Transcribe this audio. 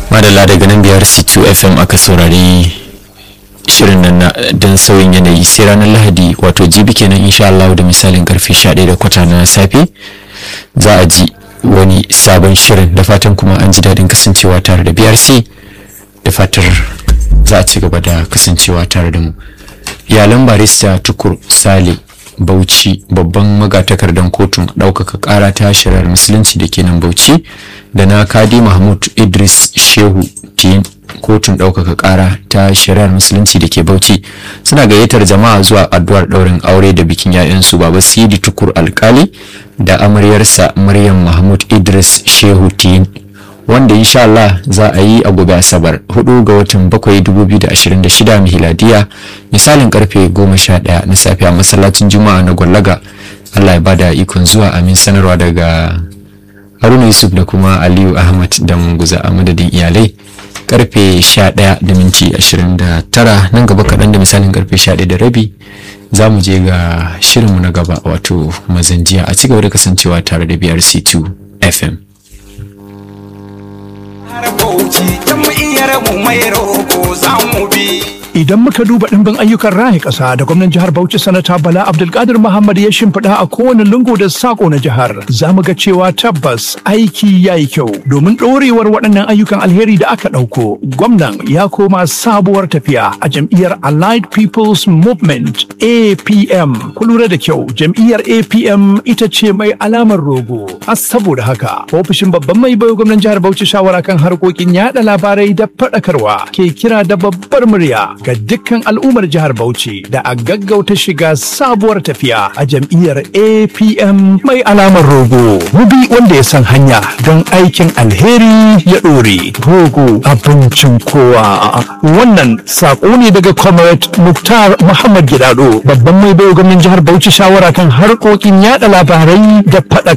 madalla daga nan biyar c2 fm aka saurari shirin nan don sauyin yanayi sai ranar lahadi wato jibi kenan insha Allah da misalin karfe 11 da kwata na safe za a ji wani sabon shirin da fatan kuma an ji daɗin kasancewa tare da brc da fatar za a ci gaba da kasancewa tare da mu iyalan barista tukur sale bauchi babban magatakardan kotun ɗaukaka ƙara ta shari'ar musulunci da ke nan bauchi da na kadi mahmud idris shehu ke kotun ɗaukaka ƙara ta shari'ar musulunci da ke bauchi suna gayyatar jama'a zuwa addu'ar ɗaurin aure da bikin 'ya'yansu baba sidi tukur alkali da amaryarsa maryam mahmud idris shehu tiyin wanda insha Allah za a yi a gobe asabar 4 ga watan 7 2026 miladiya misalin karfe 11 na safe a masallacin juma'a na gwallaga Allah ya bada ikon zuwa amin sanarwa daga haruna yusuf da kuma aliyu ahmad da munguza a madadin iyalai karfe 11 da minti 29 nan gaba kaɗan da misalin karfe 11 da rabi za mu je ga shirinmu na gaba wato mazanjiya a cigaba da kasancewa tare da brc2 fm Idan muka duba ɗimbin ayyukan raya ƙasa da gwamnan jihar Bauchi sanata Bala Abdulkadir Muhammad ya shimfiɗa a kowane lungu da sako na jihar, za mu ga cewa tabbas aiki ya yi kyau domin ɗorewar waɗannan ayyukan alheri da aka ɗauko. Gwamnan ya koma sabuwar tafiya a jam'iyyar Allied People's Movement APM. Ku lura da kyau, jam'iyyar APM ita ce mai alamar rogo. A saboda haka, ofishin babban mai bayo gwamnan jihar Bauchi shawara kan harkokin yaɗa labarai da faɗakarwa ke kira da babbar murya ga dukkan al'ummar jihar Bauchi da a gaggauta shiga sabuwar tafiya a jam'iyyar APM mai alamar rogo. Mubi wanda ya san hanya don aikin alheri ya ɗore. Rogo abincin kowa. Wannan saƙo ne daga Comrade Muktar Muhammad Gidado babban mai bayo gwamnan jihar Bauchi shawara kan harkokin yada labarai da faɗakarwa.